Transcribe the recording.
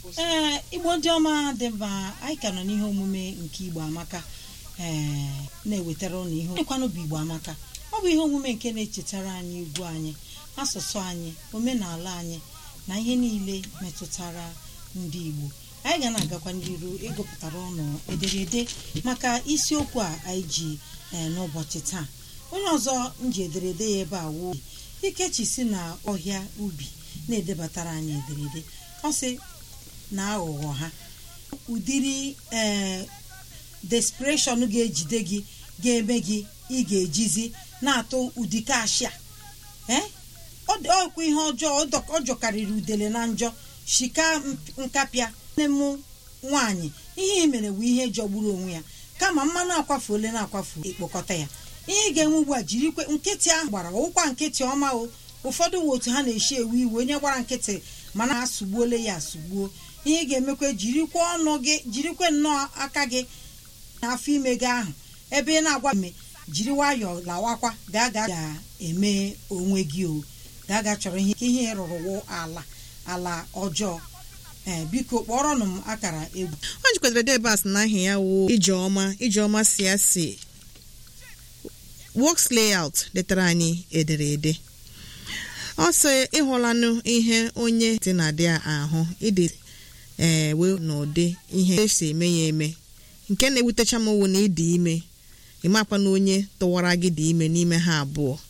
ee igbo ndị ọma dị mma anyị ka nọ n'ihe omume nke igbo amaka ee na-ewetara ụnụ ihe onye bụ igbo amaka ọ bụ ihe omume nke na-echetara anyị egwu anyị asụsụ anyị omenala anyị na ihe niile metụtara ndị igbo anyị ga na-agakwa n'iru ịgụpụtara ụnụ ederede maka isiokwu a anyị ji ee n'ụbọchị taa onye ọzọ nji ederede ya ebe a wuo ikechi si na ọhịa ubi na-edebatara anyị ederede ọ sị na aghụghọ ha ụdịrị ee desperation ga-ejide gị ga-eme gị ị ga-ejizi na-atụ ụdị kashia ee ọkwa ihe ọjọọ ọ jọkarịrị udele na njọ shika nkapịa nne m nwaanyị ihe ị mere bụ ihe jọgburu onwe ya kama mmanụ akwafu ole na-akwafu ịkpọkọta ya ihe ị ga-enwe ugbu a jirikwe nkịtị ahụ gbara ụkwa nkịtị ọma o ụfọdụ nwe otu ha na-eshi ewe iwe onye gbara nkịtị mana ha sụgbuole ya asụgbuo ihe ị ga-emekwa jirikwa ọnụ gị jirikwe nnọọ aka gị n'afọ ime gị ahụ ebe ị na-agwa mme jiri nwayọọ lawakwa gaa ga ga-eme onwe gị o gaa ga chọrọ ihe ihe rụrụ wụ ala ala ọjọọ ee biko kpọrọnụ m akara egwu ọ jikwatara debas na aha ya wụ ijeọma ijeọma si ya si works layout letara anyị ederede ọ sị ịhụlanụ ihe onye dị na dị ahụ ịdị ewe n'ụdị ihe esi eme ya eme nke na-ewutecha m wụ na ịdị ime ịmakwa na onye tụwara gị dị ime n'ime ha abụọ